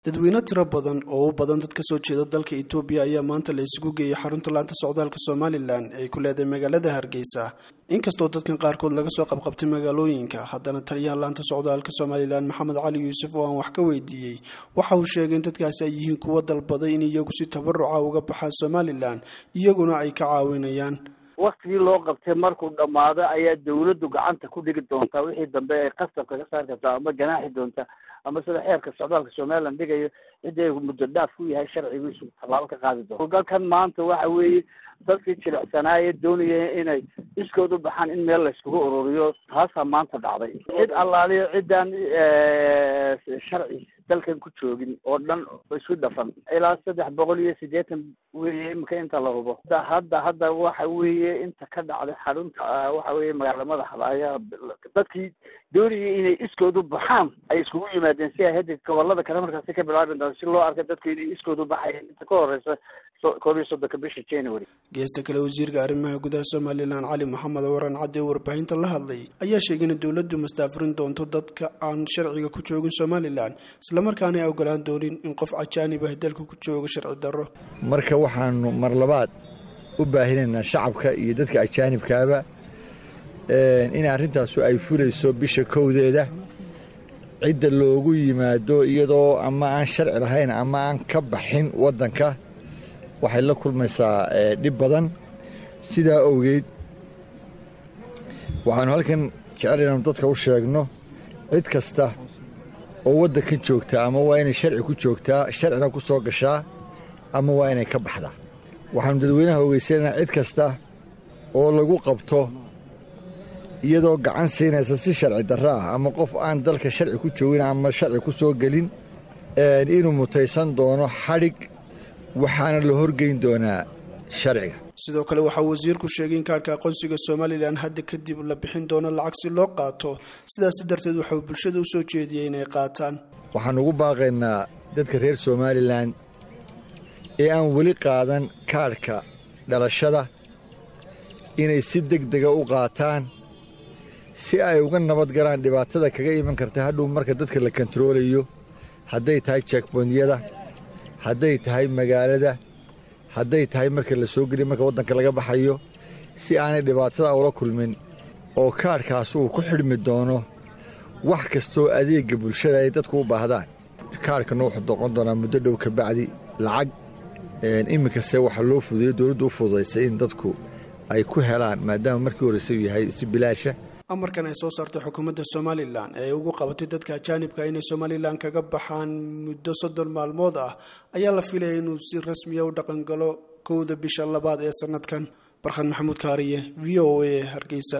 dadweyne tiro badan oo u badan dad ka soo jeeda dalka itoobiya ayaa maanta la isugu geeyey xarunta laanta socdaalka somalilan ee ay ku leedahay magaalada hargeysa inkastoo dadkan qaarkood laga soo qabqabtay magaalooyinka haddana taliyaha laanta socdaalka somalilan maxamed cali yuusuf oo aan wax ka weydiiyey waxa uu sheegay in dadkaasi ay yihiin kuwo dalbaday in iyagu si tabaruca uga baxaan somalilan iyaguna ay ka caawinayaan waktigii loo qabtay markuu dhammaado ayaa dawladdu gacanta ku dhigi doontaa wixii dambe ay qasabka ka saari kartaa ama ganaaxi doonta ama sida xeerka socdaalka somalilan dhigayo cidii muddo dhaaf ku yahay sharcigiisu tallaabo ka qaadi doonto hogaalkan maanta waxa weeye dadkii jilicsanaaye doonaya inay iskood u baxaan in meel layskugu ururiyo taasaa maanta dhacday cid allaaliyo ciddaan sharci dalkan ku joogin oo dhan isu dhafan ilaa saddex boqol iyo siddeetan weye imika inta la hubo hadda hadda waxa weeye inta ka dhacday xarunta waxa weye magaala madaxda ayaa dadkii doonayay inay iskood u baxaan ay iskugu yimaadeen si ay hadda gobolada kale markaasi ka bilaabi doon si loo arka dadku inay iskood u baxayeen inta ka horeysa koob iyo soddonka bisha january geesta kale wasiirka arrimaha gudaha somalilan cali maxamed waran cadde oo warbaahinta la hadlay ayaa sheegay in dowladdu mastaafurin doonto dadka aan sharciga ku joogin somalilan islamarkaana ay ogolaan doonin in qof cajaanib ah dalka ku joogo sharci darro marka waxaanu mar labaad u baahinaynaa shacabka iyo dadka ajaanibkaaba in arrintaasu ay fulayso bisha kowdeeda cidda loogu yimaado iyadoo ama aan sharci lahayn ama aan ka baxin waddanka waxay la kulmaysaa dhib badan sidaa owgeed waxaanu halkan jecelaynanu dadka u sheegno cid kasta oo waddankan joogtaa ama waa inay sharci ku joogtaa sharcina ku soo gashaa ama waa inay ka baxdaa waxaanu dadweynaha ogeysanaynaa cid kasta oo lagu qabto iyadoo gacan siinaysa si sharci darro ah ama qof aan dalka sharci ku joogin ama sharci ku soo gelin inuu mutaysan doono xadhig waxaana la horgeyn doonaa sharciga sidoo kale waxaa wasiirku sheegay in kaarhka aqoonsiga somalilan hadda kadib la bixin doono lacag si loo qaato sidaasi darteed waxauu bulshada u soo jeediyey inay qaataan waxaan ugu baaqaynaa dadka reer somalilan ee aan weli qaadan kaadhka dhalashada inay si deg dega u qaataan si ay uga nabad galaan dhibaatada kaga iman karta hadhow marka dadka la kontaroolayo hadday tahay jekbondyada hadday tahay magaalada hadday tahay marka la soo geliya marka waddanka laga baxayo si aanay dhibaatada ula kulmin oo kaadhkaas uu ku xidhmi doono wax kastoo adeegga bulshada ay dadku u baahdaan kaadhkana wuxuu doqon doonaa muddo dhow ka bacdi lacag iminkase waxaa loo fududeyo dowladdu u fududaysay in dadku ay ku helaan maadaama markii horeysa uu yahay si bilaasha amarkan ay soo saartay xukuumadda somalilan ee ay ugu qabatay dadka ajaanibka inay somalilan kaga baxaan muddo soddon maalmood ah ayaa la filaya inuu si rasmiya u dhaqangalo kowda bisha labaad ee sanadkan barkhad maxamuud kaariye v o a hargeysa